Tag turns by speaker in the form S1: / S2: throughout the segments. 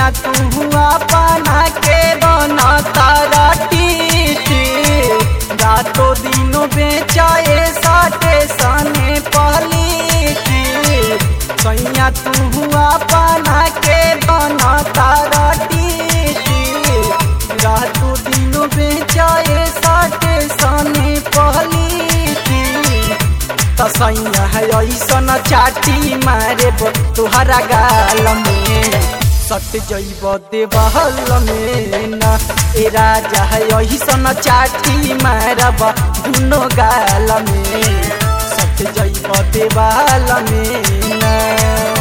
S1: तू अपना के बना तारा टीटी रातों दिनों बेचाए साटे सने पलीटी सैया तू अपना के बना तारा टीटी रातों दिनों बेचाए साटे सने पलीटी तसैया है ऐसन चाटी मारे तुहरा गाल में सट जैब देवहल में न ए राजा है ऐसन चाटी मारब दुनो गाल में सट जैब देवाल में न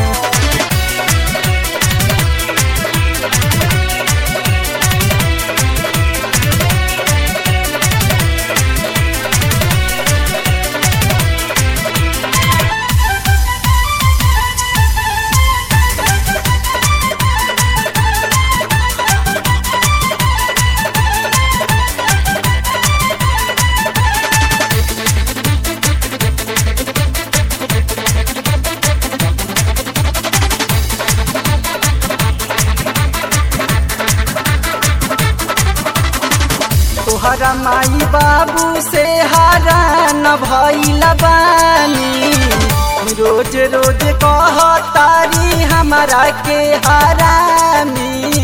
S1: तोहरा माई बाबू से हारा न भइल बानी रोज रोज कह तारी हमारा के हरामी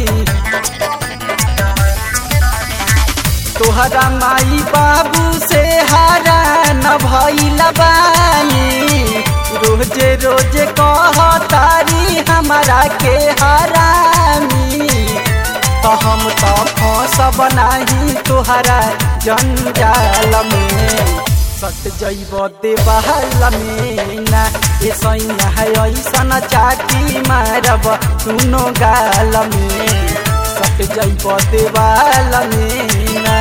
S1: तोहरा माई बाबू से हारा न भइल बानी रोज रोज कह तारी हमारा के हरामी तो हम तो फंसब नाही तोहरा जंजाल में सट जैब देवाल में ना ए सैया है ऐसन चाटी मारब सुनो गाल में सट जैब देवाल में ना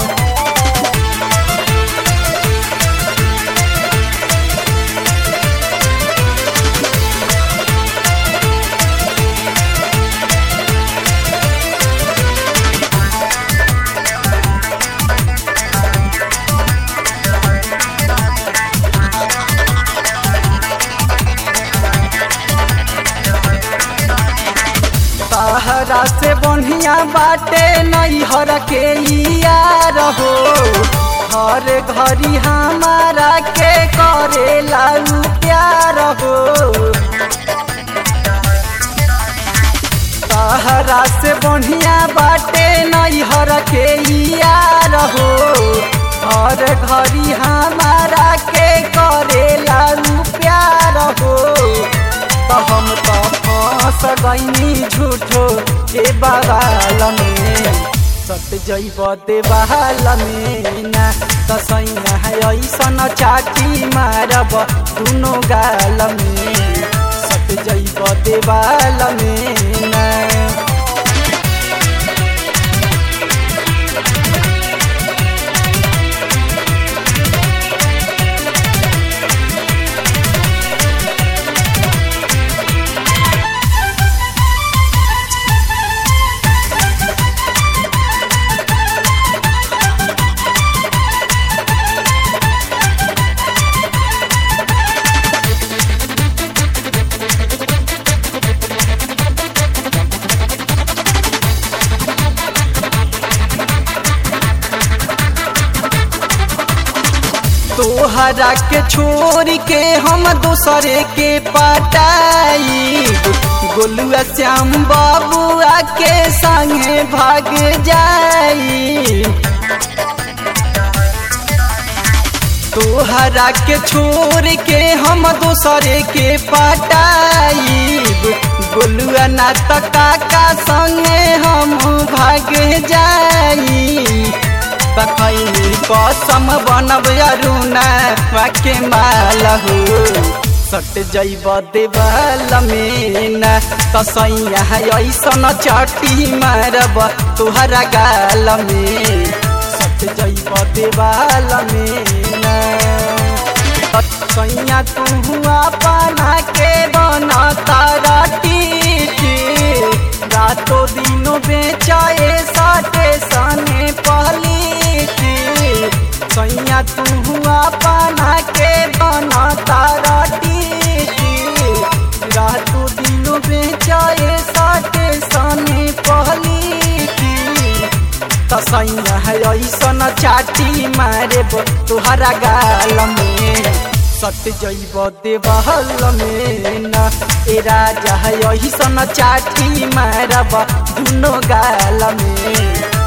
S1: तहरा से बढ़िया बाटे नैहर के यार हो हर घड़ी हमारा के करे लाऊ प्यार हो तहरा से बढ़िया बाटे नैहर के यार हो हर घड़ी हमारा के करे लाऊ प्यार हो तो हम तो फंस गईनी झूठो के बवाल में सट जैब देवाल में ना तो सैया है ऐसन चाटी मारब दुनो गाल में सट जैब देवाल में ना तोहरा के छोड़ के हम दूसरे के पटाई गोलुआ श्याम बाबुआ के संगे भाग जाई तोहरा के छोड़ के हम दूसरे के पटाई गोलुआ ना काका संगे हम भाग जाई तखैनी कसम बनब अरुणा वाके माल हो सट जैब देवाल में ना तसैया ऐसन चटी मारब तुहरा गाल में सट जैब देवाल में ना सैया तू अपना के बना तारा टीटी रातों दिनों बेचाए साटे सने पलीटी सैया तू अपना के बना तारा टीटी रातों दिनों बेचाए साटे सने सैया है ऐसन चाटी मारे तुहरा गाल में सट जैब देवहल में न ए राजा है ऐसन चाटी मारब दुनो गाल में